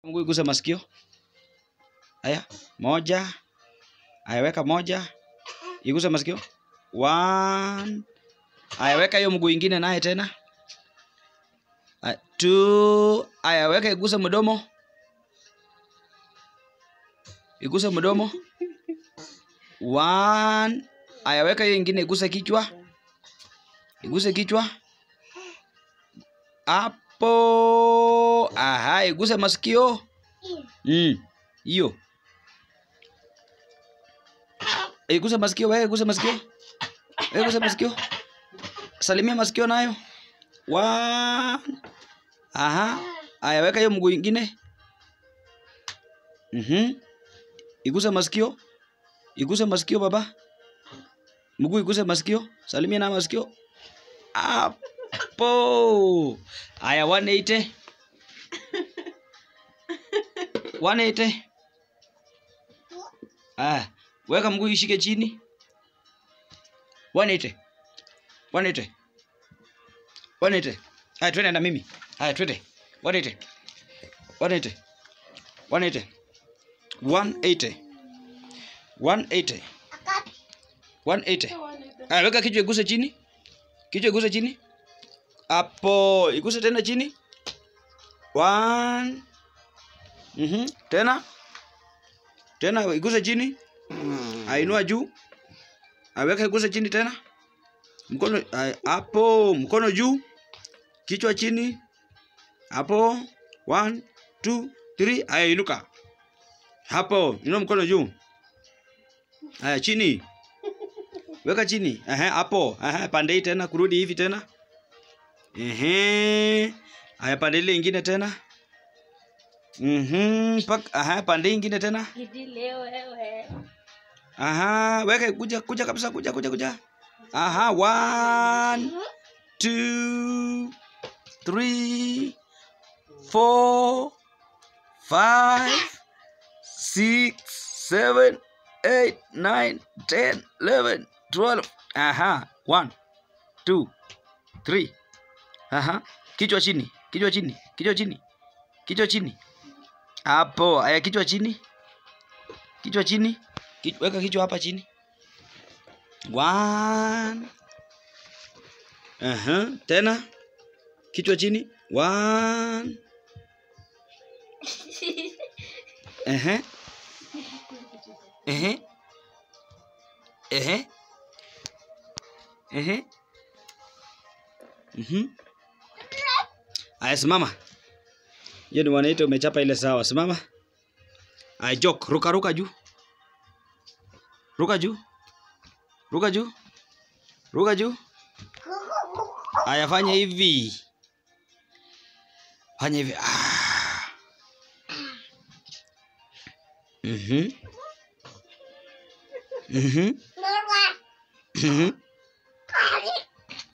Mguu iguse masikio. Haya, moja. Haya, weka moja. Iguse masikio. One. Haya, weka hiyo mguu ingine naye tena. Haya, two. Haya, weka iguse mdomo. Iguse mdomo. One. Haya, weka hiyo ingine iguse kichwa. Iguse kichwa. Hapo. Aha, iguse masikio. Mm. Hiyo. Iguse masikio, wewe iguse masikio. Wewe iguse masikio. Salimia masikio nayo. One. Aha. Aya, weka hiyo mguu ingine. Mhm. Iguse masikio. Iguse masikio baba. Mguu iguse masikio. Salimia na masikio. Hapo. Aya, 180. 180. Ah, weka mguu ishike chini. 180. 180. 180. Haya, twende na mimi. Haya, twende. 180. 180. 180. 180. 180. 180. Haya, weka kichwa iguse chini. Kichwa iguse chini. Hapo, iguse tena chini. One. Mhm. Tena. Tena iguse chini. Ainua juu. Aweka iguse chini tena. Mkono ay- hapo, mkono juu. Kichwa chini. Hapo. One, two, three. Aya, inuka. Hapo, inua mkono juu. Aya, chini. Weka chini. Ehe, hapo. Ehe, pande hii tena, kurudi hivi tena. Ehe. Aya, pande ile ingine tena. Mhm. Pak, aha, pande ingine tena. Idile wewe. Aha, weka kuja kuja kabisa kuja kuja kuja. Aha, one, two, three, four, five, six, seven, eight, nine, ten, eleven, twelve. Aha, one, two, three. Aha, kichwa chini, kichwa chini, kichwa chini, kichwa chini. Hapo, aya kichwa chini. Kichwa chini. Kichwa, weka kichwa hapa chini. One. Aha, tena. Kichwa chini. One. Ehe. Ehe. Ehe. Ehe. Mhm. Aya, simama. Hiyo ni wanaita umechapa ile sawa. Simama. Aya, jok, ruka ruka juu. Ruka juu. Ruka juu. Ruka juu. Aya, fanya hivi. Fanya hivi. Ah. Mhm. Mhm. Mhm.